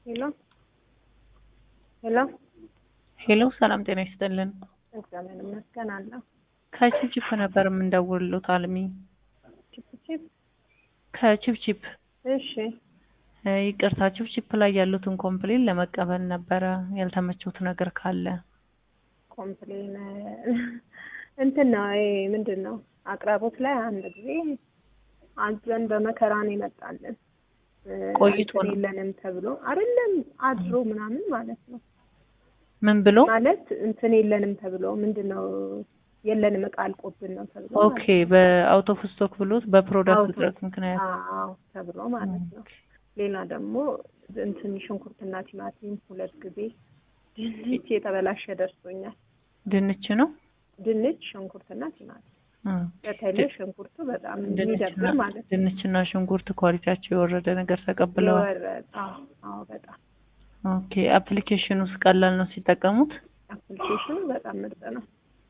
ሄሎ ሄሎ ሄሎ ሰላም ጤና ይስጥልን። እግዚአብሔር ይመስገን አለሁ። ከቺፕቺፕ ነበር የምንደውልሎት አልሚ ቺፕ ቺፕ ከቺፕቺፕ እሺ እ ይቅርታ ቺፕቺፕ ላይ ያሉትን ኮምፕሌን ለመቀበል ነበረ ያልተመቸውት ነገር ካለ ኮምፕሌን እንትን ነው ይሄ ምንድን ነው አቅራቦት ላይ አንድ ጊዜ አዘን በመከራ ነው የመጣልን እ ቆይቶ እንትን ነው? የለንም ተብሎ አይደለም አድሮ ምናምን ማለት ነው ምን ብሎ ማለት እንትን የለንም ተብሎ ምንድን ነው የለንም እቃ አልቆብን ነው ተብሎ ኦኬ በአውት ኦፍ ስቶክ ብሎት በፕሮዳክት አውቶ- እጥረት ምክንያት አዎ ተብሎ ማለት ነው። ሌላ ደግሞ እንትን ሽንኩርትና ቲማቲም ሁለት ጊዜ ድንች የተበላሸ ደርሶኛል። ድንች ነው ድንች፣ ሽንኩርትና ቲማቲም በተለይ ሽንኩርቱ በጣም የሚደብር ማለት ነው። ድንችና ሽንኩርት ኳሊቲያቸው የወረደ ነገር ተቀብለዋል። የወረደ አዎ አዎ በጣም ኦኬ አፕሊኬሽን ውስጥ ቀላል ነው ሲጠቀሙት። አፕሊኬሽኑ በጣም ምርጥ ነው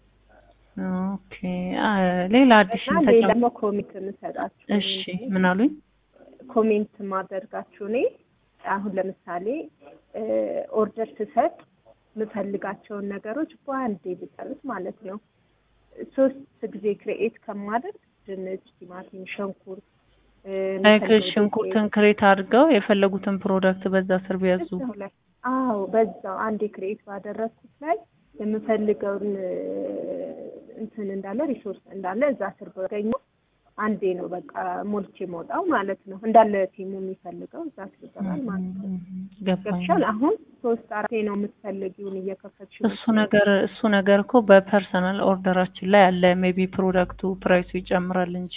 ኦኬ አ ሌላ አዲስ እና ሌላ ተጨም ደግሞ ኮሚት የምሰጣችሁ እሺ ምን አሉኝ? ኮሜንት ማደርጋችሁ እኔ አሁን ለምሳሌ ኦርደር ስሰጥ የምፈልጋቸውን ነገሮች በአንዴ ብጨርስ ማለት ነው። ሶስት ጊዜ ክሬኤት ከማደርግ ድንች፣ ቲማቲም፣ ሽንኩርት እ፣ ላይክ የምፈልገው ሽንኩርትን ክሬት አድርገው የፈለጉትን ፕሮዳክት በዛ ስር ቢያዙ እዛው ላይ አዎ፣ በዛው አንዴ ክሬኤት ባደረግኩት ላይ የምፈልገውን እ፣ እንትን እንዳለ ሪሶርስ እንዳለ እዛ ስር ባገኘው አንዴ ነው በቃ ሞልቼ መውጣው ማለት ነው። እንዳለ ቲሙ የሚፈልገው እዛ ስር ይገባል ማለት ነው። ገባኝ። ገብሻል? አሁን ሶስት አራቴ ነው የምትፈልጊውን እየከፈትሽ እሱ ነገር እሱ ነገር እኮ በፐርሰናል ኦርደራችን ላይ አለ። ሜቢ ፕሮዳክቱ ፕራይሱ ይጨምራል እንጂ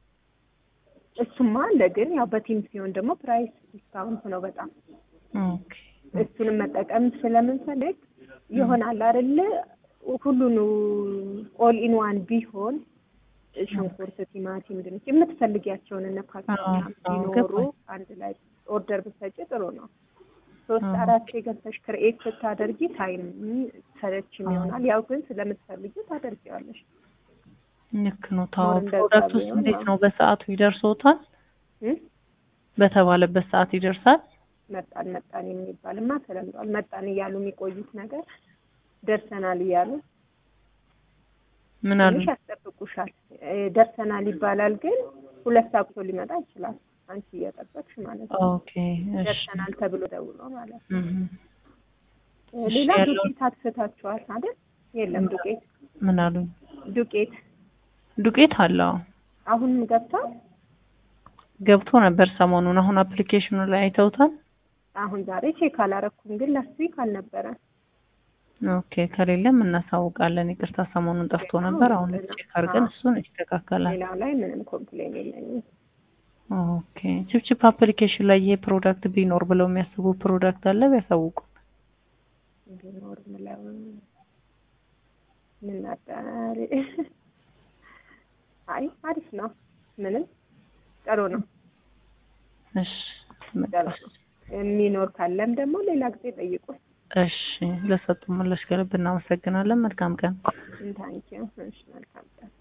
እሱማ አለ። ግን ያው በቲም ሲሆን ደግሞ ፕራይስ ዲስካውንት ነው በጣም ኦኬ እሱንም መጠቀም ስለምንፈልግ ይሆናል አይደለ? ሁሉን ኦል ኢን ዋን ቢሆን ሽንኩርት፣ ቲማቲም፣ ድንች የምትፈልጊያቸውን እነ ፓስታ አዎ፣ አዎ፣ ቢኖሩ ገባኝ። አንድ ላይ ኦርደር ብትሰጪ ጥሩ ነው። ሶስት አዎ። አራት ገብተሽ ክርኤት ስታደርጊ ታይም ሰለችም አዎ። ይሆናል። ያው ግን ስለምትፈልጊው ታደርጊዋለሽ። ልክ ነው። ታው ሞር እንደዛ ፕሮዳክት ውስጥ ቢሆን እንዴት ነው። ነው? በሰዓቱ ይደርሶታል? እ? በተባለበት ሰዓት ይደርሳል? መጣን መጣን የሚባልማ ተለምዷል። መጣን እያሉ የሚቆዩት ነገር ደርሰናል እያሉ ምን አሉ? ትንሽ ያስጠብቁሻል። እ፣ ደርሰናል ይባላል፣ ግን ሁለት ሰዓት ሊመጣ ይችላል። አንቺ እየጠበቅሽ ማለት ነው። ኦኬ እሺ። ደርሰናል ተብሎ ደውሎ ማለት ነው። እህ እ፣ እሺ፣ ሌላ ያለው- ዱቄት አትፍታችኋል አይደል? የለም ዱቄት ምን አሉኝ? ዱቄት ዱቄት አለው አሁን ገብቷል። ገብቶ ነበር ሰሞኑን። አሁን አፕሊኬሽኑ ላይ አይተውታል? አሁን ዛሬ ቼክ አላረኩም፣ ግን ላስት ዊክ አልነበረ። ኦኬ ከሌለም እናሳውቃለን። ይቅርታ ሰሞኑን ጠፍቶ ነበር። አሁን ቼክ አድርገን እሱን ይስተካከላል። ሌላው ላይ ምንም ኮምፕሌን የለኝም። ኦኬ ቺፕቺፕ አፕሊኬሽን ላይ ይሄ ፕሮዳክት ቢኖር ብለው የሚያስቡ ፕሮዳክት አለ ቢያሳውቁ። ቢኖር ምለው ምን ነበር? አይ አሪፍ ነው። ምንም ጥሩ ነው። እሺ ጥሩ ነው። የሚኖር ካለም ደግሞ ሌላ ጊዜ ጠይቁ። እሺ ለሰጡ ምላሽ ከልብ እናመሰግናለን። መልካም ቀን። ታንኪዩ። እሺ መልካም ቀን።